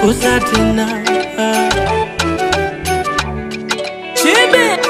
gusa tena chibe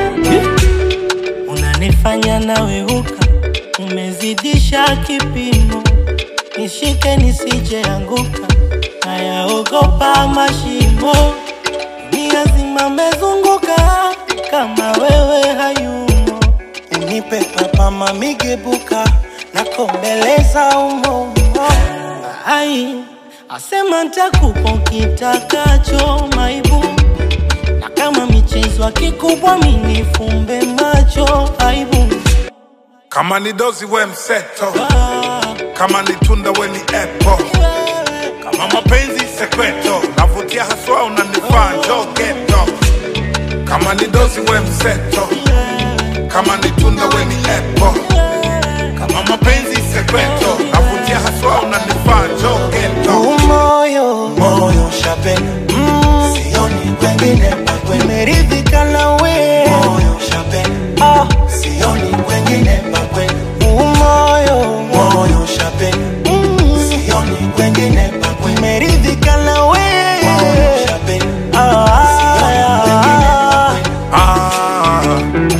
unanifanya naweuka, umezidisha kipimo, nishike nisije anguka, nayaogopa mashimo, dunia zima mezunguka, kama wewe hayumo, unipe papa mamigebuka, nakombeleza umo ai asema ntakupa kitakacho maibu na kama michezo kikubwa minifumbe macho aibu Kama ni dozi we mseto, ah, kama ni tunda we ni apple, kama mapenzi sekreto, navutia haswa unanifaa njoo geto. Kama ni dozi we mseto, kama ni tunda we ni apple, kama mapenzi sekreto, navutia haswa unanifaa njoo geto. moyo moyo shapena mm, sioni kwengine pakwe meridhika nawe moyo shapena ah, sioni kwengine pakwe moyo moyo shapena mm, sioni kwengine pakwe meridhika nawe moyo shapena ah, sioni kwengine pakwe Ah,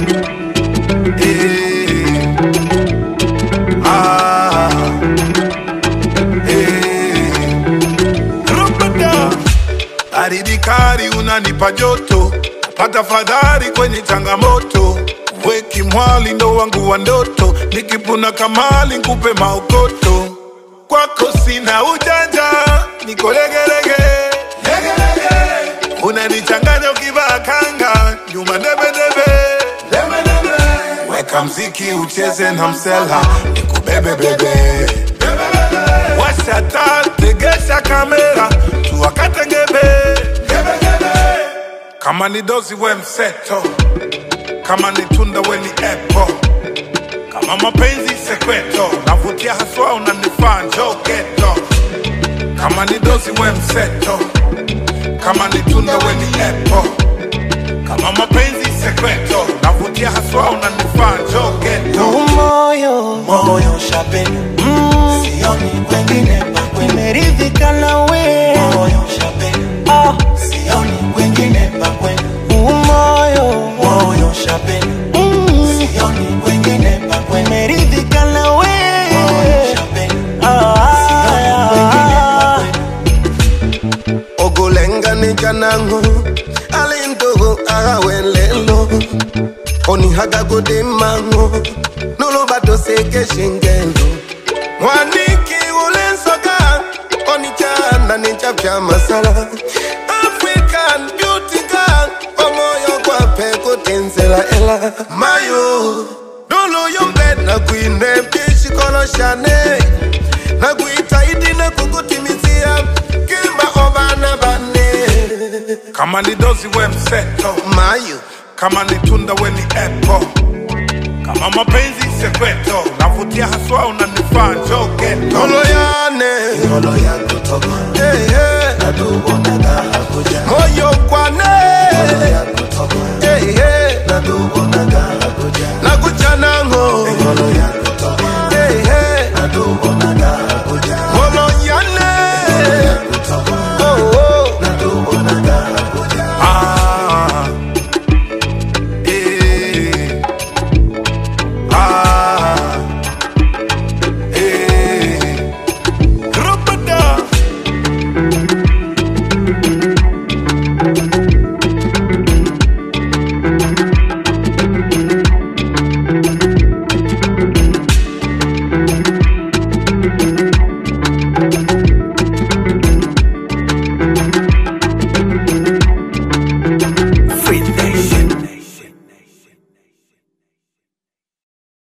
eh, ah, eh. Rupata. Baridi kali unanipa joto, pata fadhari kwenye changamoto. Weki mwali ndo wangu wa ndoto, nikipuna kamali nkupe maokoto. Kwako sina ujanja, niko legelege legelege. Unanichanganya ukivaa kanga, nyuma debedebe debedebe. Weka mziki ucheze na msela, nikubebe bebe Washa taa, tegesha kamera, tuwakate ngebe Kama ni dozi we mseto, kama ni tunda we ni apple kama mapenzi sekreto, navutia haswa unanifaa njoo geto. Kama ni dozi we mseto, kama ni tunda we ni apple kama mapenzi sekreto, navutia haswa unanifaa njoo geto. moyo moyo shapena mm, sioni kwengine pakwe meridhika nawe moyo shapena ah, sioni kwengine pakwe moyo moyo shapena mm, sioni kwengine pakwe meridhika nawe moyo shapena ah, sioni kwengine pakwe ogolengane janango alintogo agawelelo onihagagode mango nolobato seke shingendo mwaniki ulensoka onichana ninchapya masala african beauty girl omoyo kwape kutenzela ela mayo nuluyombed nakwine pishikoloshane nakuitaidi nakukutimizia kimba obana bane Kama ni dozi we mseto, mayo kama ni tunda we ni apple kama mapenzi sekreto, navutia haswa unanifaa njoo geto. oloyane Ngolo ya kutoka hey, hey. na tubonaga hakuja moyo kwane